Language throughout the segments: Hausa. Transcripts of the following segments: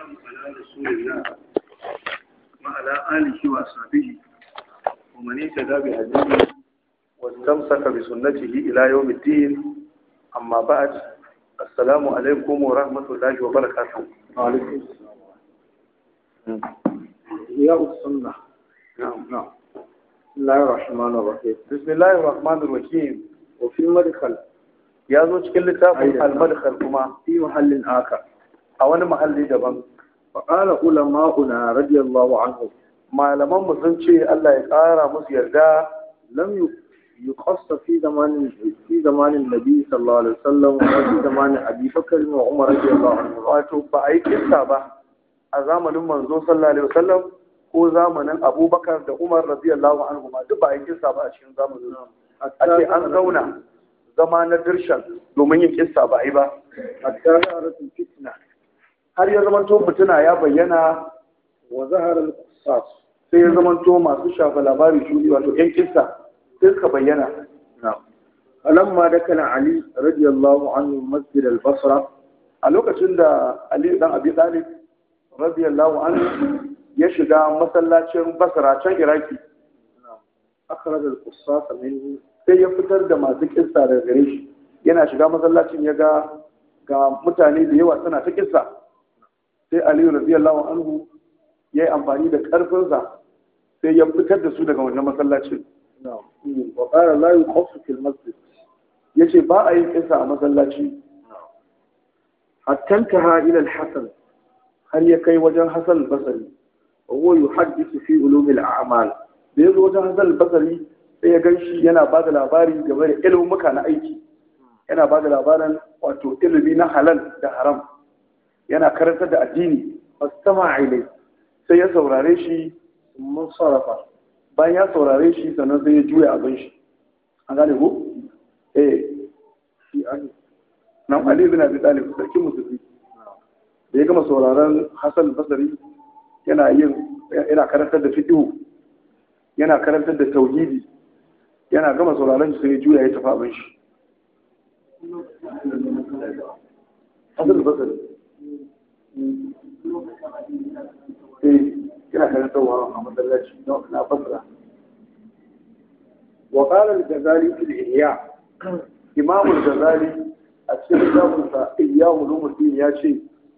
والسلام على رسول الله وعلى آله وأصحابه ومن اهتدى بهديه واستمسك بسنته إلى يوم الدين أما بعد السلام عليكم ورحمة الله وبركاته وعليكم السلام إحياء السنة نعم نعم بسم الله الرحمن الرحيم بسم الله الرحمن الرحيم وفي المدخل ya zo cikin littafin Aida. almadkhal kuma في محل آخر a wani mahalli daban فقال علماؤنا رضي الله عنهم malaman mu sun ce Allah ya ƙara musu yarda لم ي- يقص في زمان في زمان النبي صلى الله عليه وسلم ولا في زمان أبي بكر وعمر رضي الله عنهم wato ba a yi kissa ba a zamanin manzo sallallahu alaihi wasallam ko zamanin abubakar da umar radiyallahu anhu ma duk ba a yi kissa ba a cikin zamanin su. a ce an zauna zama na dirshan domin yin kissa ba a yi ba حتى ظهرت الفتنة har ya zamanto mutuna ya bayyana وظهر القصاص sai ya zamanto masu shafa labari shudi wato yan kissa sai suka bayyana نعم فلما دخل علي رضي الله عنه مسجد البصرة a lokacin da Ali dan Abi Talib radiyallahu anhu ya shiga masallacin Basra can Iraki أخرج القصاص منه sai ya fitar da masu kissa daga gare shi yana shiga masallacin ya ga ga mutane da yawa suna ta kissa sai Ali radiyallahu anhu ya yi amfani da karfinsa sai ya fitar da su daga wannan masallacin نعم وقال لا يقص في المسجد ya ce ba a yin kissa a masallaci حتى انتهى إلى الحسن har ya kai wajen Hassan al-Basri وهو يحدث في علوم الأعمال da ya zo wajen Hassan al-Basri sai ya gan shi yana ba da labari game da ilimuka na aiki yana ba da labarin wato ilimi na halal da haram yana karantar da addini فاستمع إليه sai ya saurare shi ثم انصرف bayan ya saurare shi sannan sai ya juya abin shi an gane ko eh في أن nan Ali bin Abi Talib sarkin musulmi da ya gama sauraron Hassan Basri yana yin yana karantar da fiqh yana karantar da tauhidi yana gama sauraron shi sai ya juya ya tafi abin shi Hassan Basri eh yana karantarwa a masallaci na Basra وقال الغزالي في الإحياء Imam Ghazali a cikin littafinsa Ihya Ulumuddin ya ce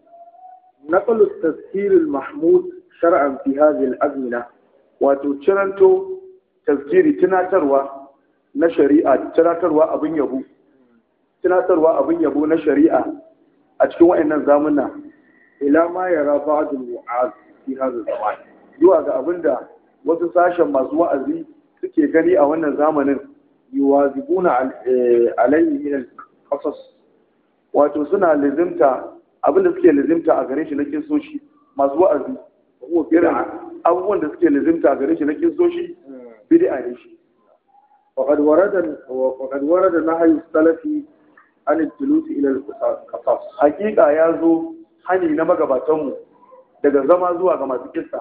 نقل التذكير المحمود شرعا في هذه الأزمنة wato ciranto tazkiri tunatarwa na shari'a tunatarwa abin yabo tunatarwa abin yabo na shari'a a cikin wa'annan zamuna إلى ما يرى بعض الوعاظ في هذا الزمان zuwa ga abin da wasu sashen masu wa'azi suke gani a wannan zamanin يواظبون عل- آه، عليه من القصص wato suna lizimta abin da suke lizimta a gare shi na kinsoshi masu wa'azi وهو irin بدعة abubuwan da suke lizimta a gare shi na kinsoshi bid'a ne shi وقد ورد وقد ورد نهي السلف عن الجلوس إلى القصص hakika ya zo hani na magabatanmu daga zama zuwa ga masu kissa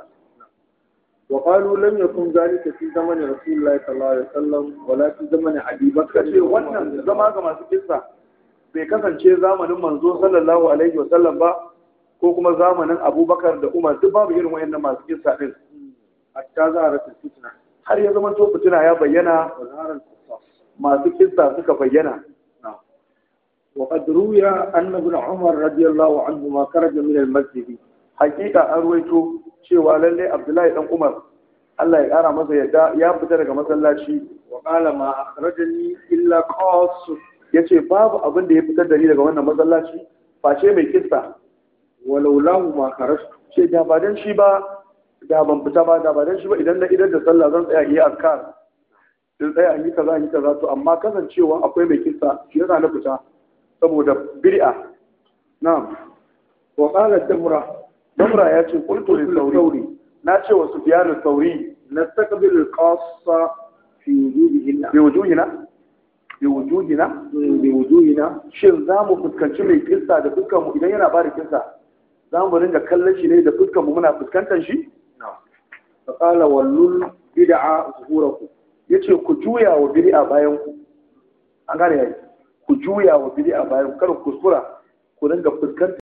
وقالوا لم يكن ذلك في زمن رسول الله صلى الله عليه وسلم ولا في زمن أبي suka بكر ce wannan zama ga masu kissa bai kasance zamanin manzo sallallahu alaihi wasallam ba ko kuma zamanin abubakar da umar duk babu irin wayannan masu kissa din حتى ظهرت الفتنة har ya zama to fitina ya bayyana وظهر القصص masu kissa suka bayyana وقد روي أن ابن عمر رضي الله عنهما خرج من المسجد hakika an ruwaito cewa lalle abdullahi dan umar Allah ya kara masa yadda ya fita daga masallaci وقال ما أخرجني إلا قاص yace babu abin da ya fitar da ni daga wannan masallaci face mai kissa ولولاه ما خرجت ce da ba dan shi ba da ban fita ba da ba dan shi ba idan na idan da sallah zan tsaya yi azkar in tsaya in yi kaza in yi kaza to amma kasancewa akwai mai kissa shi yasa na fita saboda bid'a na'am وقال الدمرة damra ya ce qultu lil للثوري thawri na ce wa sufyan thawri نستقبل القاصة في وجودهن bi wujuhina bi wujuhina بوجوهنا shin za mu fuskanci mai kissa da fuskar mu idan yana bada kissa za mu ringa kallon shi ne da fuskar mu muna fuskantar shi فقال ولل بدعة ظهوركم yace ku juya wa bid'a bayan ku an gane yayi ku juya wa bid'a bayan ku kar ku kuskura ku ringa fuskantar